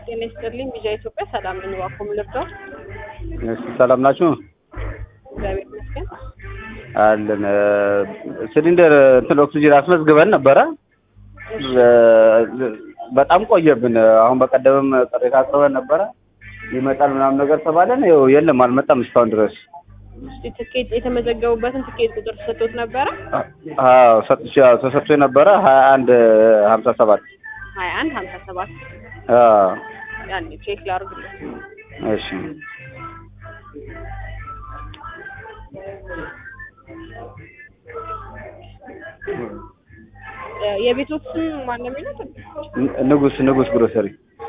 ጤና ይስጥልኝ ቪዥን ኢትዮጵያ ሰላም ነኝ። እባክዎ ምን ልርዳው? እሺ ሰላም ናችሁ? እግዚአብሔር ይመስገን። አለን ሲሊንደር እንትን ኦክሲጅን አስመዝግበን ነበረ። በጣም ቆየብን። አሁን በቀደምም ቅሬታ አቅርበን ነበረ ይመጣል ምናምን ነገር ተባለን። ይኸው የለም አልመጣም እስካሁን ድረስ። እስቲ ትኬት የተመዘገቡበትን ትኬት ቁጥር ተሰጥቶት ነበረ? አዎ ሰጥቼ አዎ ተሰጥቶ ነበረ ሀያ አንድ ሀምሳ ሰባት ሀያ አንድ ሀምሳ ሰባት አዎ ያኔ ቼክ ላድርግልህ። እሺ የቤቶት ስም ማን ነው የሚሉት? ን- ንጉስ ንጉስ ግሮሰሪ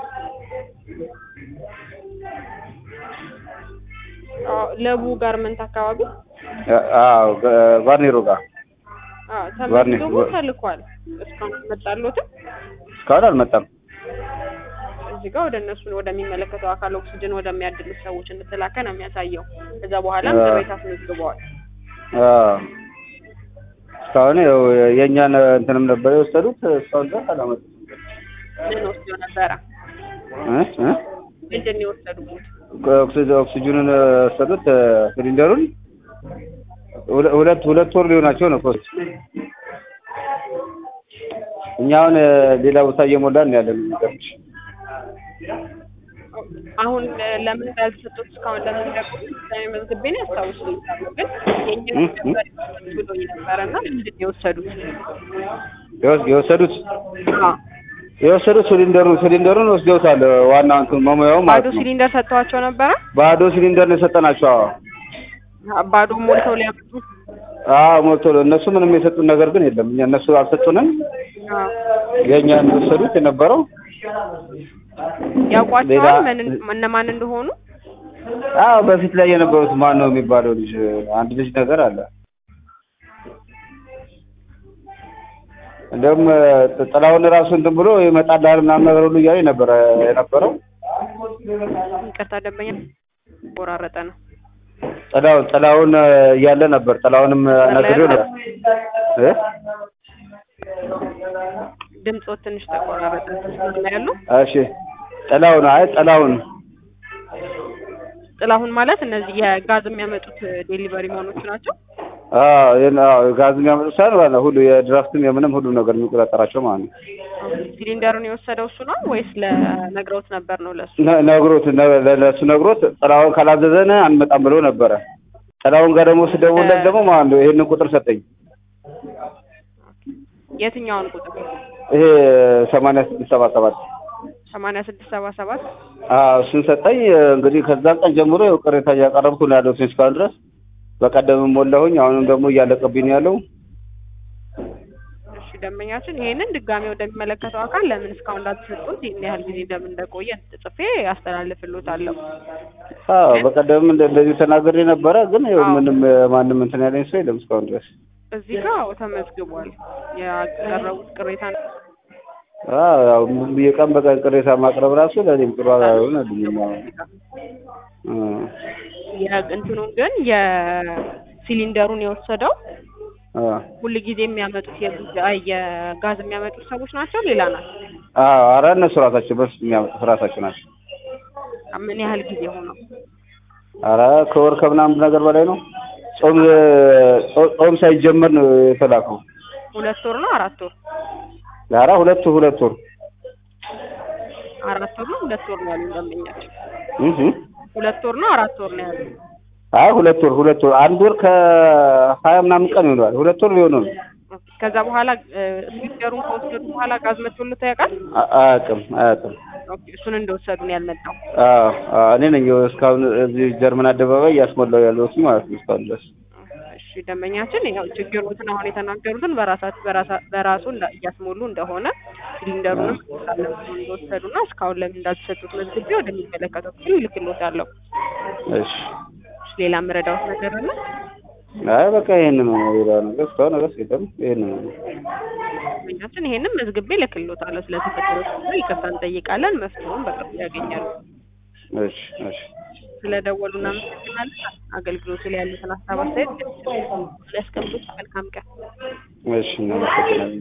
አዎ፣ ለቡ ጋርመንት አካባቢ አዎ ጓርኔሮ ጋር አዎ፣ ዋርኒ- ተመዝግቦ ዋ- ተልኳል። እስካሁን አልመጣልዎትም? እስካሁን አልመጣም። እዚህ ጋር ወደ እነሱ ወደሚመለከተው አካል ኦክሲጅን ወደሚያድሉት ሰዎች እንደተላከ ነው የሚያሳየው። ከዛ በኋላም አዎ። ቅሬታ አስመዝግበዋል። አዎ እስካሁን ያው የእኛን እንትንም ነበር የወሰዱት እስካሁን ድረስ አላመጡም። ምን ወስደው ነበረ? እ እ ምንድን ነው የወሰዱት? ኦክሲጅ- ኦክሲጅኑን ወሰዱት ሲሊንደሩን ሁለ- ሁለት ሁለት ወር ሊሆናቸው ነው ፖስት እኛ አሁን ሌላ ቦታ እየሞላን ነው ያለን የሚገርምሽ አሁን ለምን እንዳልተሰጡት እስካሁን ለምን እንደቆዩ ውሳኔ መዝግቤ ነው ያስታውሱልኛል። ግን የእኛ እ? ነበር ብሎኝ ነበረ እና ምንድን ነው የወሰዱት? የወስ- የወሰዱት አዎ። የወሰዱት ሲሊንደሩን ሲሊንደሩን ወስደውታል። ዋናው እንትን መሙያው ባዶ ማለት ነው። ሲሊንደር ሰጥተዋቸው ነበረ። ባዶ ሲሊንደር ነው የሰጠናቸው። አዎ ባዶ ሞልተው ሊያመጡ አዎ ሞልቶ እነሱ ምንም የሰጡን ነገር ግን የለም። እኛ እነሱ አልሰጡንም። አዎ። የእኛን የወሰዱት የነበረው ያውቋቸዋል ሌላ- ምን እነማን እንደሆኑ? አዎ በፊት ላይ የነበሩት ማን ነው የሚባለው ልጅ አንድ ልጅ ነገር አለ። እንደውም ጥ- ጥላውን ራሱ እንትን ብሎ ይመጣልሃል ምናምን ነገር ሁሉ እያለ ነበረ የነበረው። ይቅርታ ደንበኛ ቆራረጠ ነው። ጥላውን ጥላውን እያለ ነበር። ጥላውንም ነግሬው ነበር እ ድምፆት ትንሽ ተቆራረጠ ነው ያሉ። እሺ ጥላውን አይ ጥላውን ጥላሁን ማለት እነዚህ የጋዝ የሚያመጡት ዴሊቨሪ መሆኖች ናቸው። አዎ ይሄን አዎ ጋዝ የሚያመጡ ሳይሆን ማለት ነው ሁሉ የድራፍትም የምንም ሁሉ ነገር የሚቆጣጠራቸው ማለት ነው። ሲሊንደሩን የወሰደው እሱ ነው ወይስ ለነግረውት ነበር ነው ለሱ? ነ- ነግሮት ነ- ለ- ለእሱ ነግሮት ጥላውን ካላዘዘን አንመጣም ብሎ ነበረ። ጥላውን ጋር ደግሞ ስደውልለት ደግሞ ማለት ነው ይሄንን ቁጥር ሰጠኝ። የትኛውን ቁጥር? ይሄ ሰማንያ ስድስት ሰባ ሰባት ሰማንያ ስድስት ሰባ ሰባት አዎ እሱን ሰጠኝ። እንግዲህ ከዛን ቀን ጀምሮ ያው ቅሬታ እያቀረብኩ ነው ያለሁት እስካሁን ድረስ። በቀደምም ሞላሁኝ፣ አሁንም ደግሞ እያለቀብኝ ነው ያለው። እሺ ደንበኛችን ይሄንን ድጋሜ ወደሚመለከተው አካል ለምን እስካሁን እንዳትሰጡት ይህን ያህል ጊዜ እንደምን እንደቆየ ጽፌ አስተላልፍልዎታለሁ። አዎ በቀደምም እንደ- እንደዚሁ ተናግሬ ነበረ፣ ግን ያው አዎ። ምንም ማንም እንትን ያለኝ ሰው የለም እስካሁን ድረስ። እዚህ ጋር ተመዝግቧል ያቀረቡት ቅሬታ ነው። አዎ ያው የቀን በቀን ቅሬታ ማቅረብ ራሱ ለእኔም ጥሩ አልሆነልኝም። አዎ የእንትኑን ግን የሲሊንደሩን የወሰደው አዎ ሁል ጊዜ የሚያመጡት የጉ- አይ የጋዝ የሚያመጡት ሰዎች ናቸው ሌላ ናቸው? አዎ ኧረ እነሱ ራሳቸው በስ የሚያመጡት ራሳቸው ናቸው። ምን ያህል ጊዜ ሆነው? ኧረ ከወር ከምናምን ነገር በላይ ነው። ጾም ጾ- ጾም ሳይጀመር ነው የተላከው። ሁለት ወር ነው አራት ወር? ኧረ ሁለት ሁለት ወር አራት ወር ነው ሁለት ወር ነው ያሉ ደንበኛችን። እህ ሁለት ወር ነው አራት ወር ነው ያሉ። አይ ሁለት ወር ሁለት ወር አንድ ወር ከሀያ ምናምን ቀን ይሆናል። ሁለት ወር ሊሆነው ነው። ከዛ በኋላ ሲሊንደሩን ከወሰዱ በኋላ ጋዝ መቶልት ያውቃል? አ- አያውቅም አያውቅም። ኦኬ፣ እሱን እንደወሰዱ ነው ያልመጣው። አዎ አዎ እኔ ነኝ እስካሁን እዚህ ጀርመን አደባባይ እያስሞላው ያለሁት ማለት ነው እስካሁን ድረስ። እሺ ደንበኛችን ያው ችግሩትን አሁን የተናገሩትን በራሳት በራሳ በራሱ እንዳ- እያስሞሉ እንደሆነ ሲሊንደሩንም እንደወሰዱና እስካሁን ለምን እንዳልተሰጡት መዝግቤ ወደሚመለከተው ክፍል እልክልዎታለሁ። እሺ ሌላ የምረዳዎት ነገር አለ? አይ በቃ ይሄን ነው ሌላ ነገር እስካሁን ነገር የለም። ይሄን ነው ደንበኛችን ይሄንን መዝግቤ እልክልዎታለሁ። ስለተፈጠረው ችግር ይቅርታ እንጠይቃለን። መፍትሄውን በቅርቡ ያገኛሉ። እሺ እሺ ስለደወሉ እናመሰግናለን። አገልግሎቱ ላይ ያሉትን ሀሳብ አስተያየት ያስቀምጡት። መልካም ቀን። እሺ እናመሰግናለን።